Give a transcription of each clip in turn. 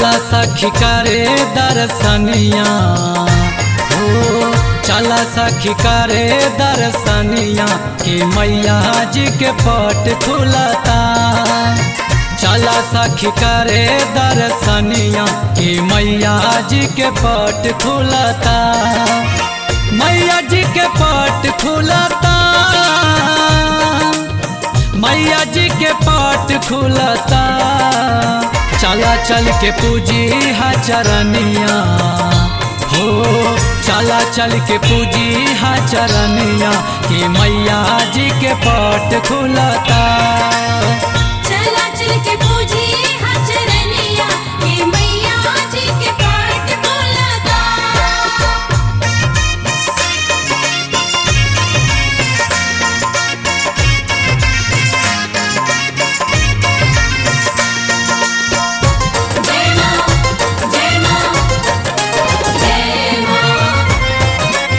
चला सखी करे दर्शनिया हो चला सखी करे दर्शनिया कि मैया जी के पट खुलता चला सखी करे दर्शनिया कि मैया जी के पट खुलता मैया जी के पट खुलता मैया जी के पट खुलता चला चल के पूजी हा चरनिया हो चला चल के पूजी हा चरनिया कि मैया जी के पट खुलता चला चल के पूजी हचरनिया कि मैया जी के पाट बोलता जय मां जय मां जय मां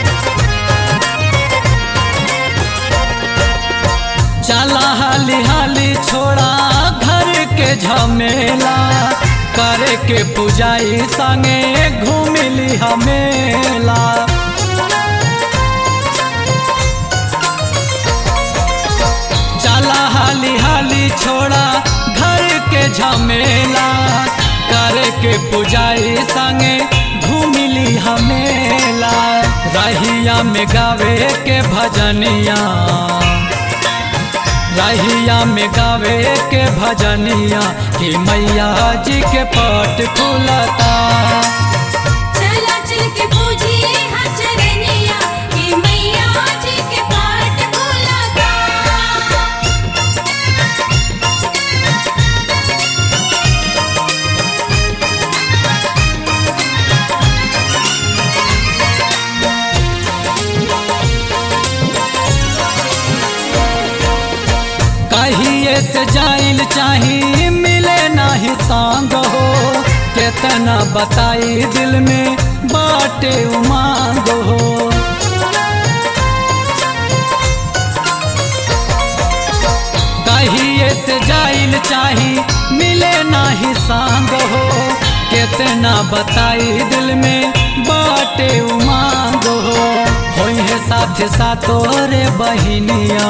चला हाली हाली छोड़ा घर के झमेला करे के पूजाई संगे घूमिली हमेला चला हाली हाली छोड़ा घर के झमेला करे के पूजाई संगे घूमिली हमेला रहिया में गावे के भजनिया रहिया में गावे के भजनिया कि मैया जी के पट खुलता चला चल के पूजी हचरनिया कि मैया जी के पाट बोलता कहिए से जाइल चाही मिले नाही सांग हो केतना बताई दिल में बाटे उमांग हो कहिए से जाइल चाही मिले नाही सांग हो केतना बताई दिल में बाटे उमांग हो होई है साथ साथो रे बहिनिया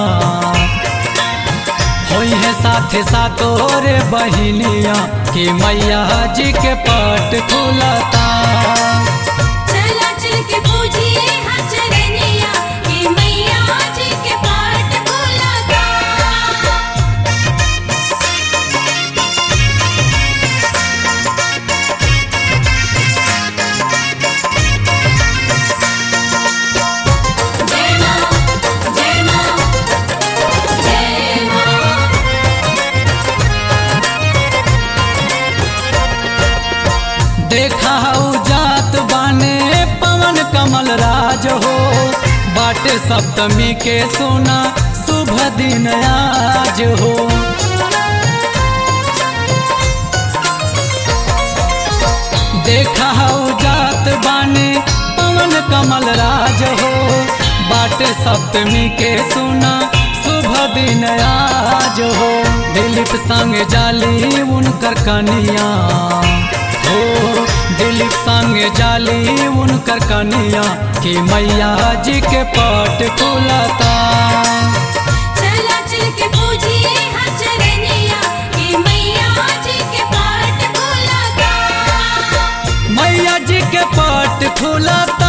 होई है साथे साथो रे बहिनिया कि मैया जी के पट खुलता चला चल के पूजी हचरनिया कि मैया जी के पाट बोलता जय मां जय मां जय मां देखा हऊ जात बाने पवन कमल राज हो बाटे सप्तमी के सोना शुभ दिन आज हो देखा हऊ जात बाने पवन कमल राज हो बाटे सप्तमी के सोना शुभ दिन आज हो दिलीप संग जाली उनकर कनिया हो दिलीप संग जाली उनकर कनिया कि मैया जी के पट खुलता चला चल के पूजी हचरनिया कि मैया जी के पाट बोलता मैया जी के पट खुलता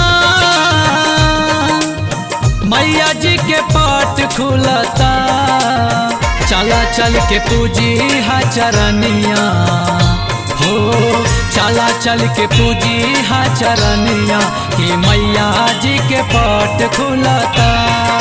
मैया जी के पट खुलता चला चल के पूजी हा चरनिया हो चला चल के पूजी हा चरनिया कि मैया जी के पट खुलता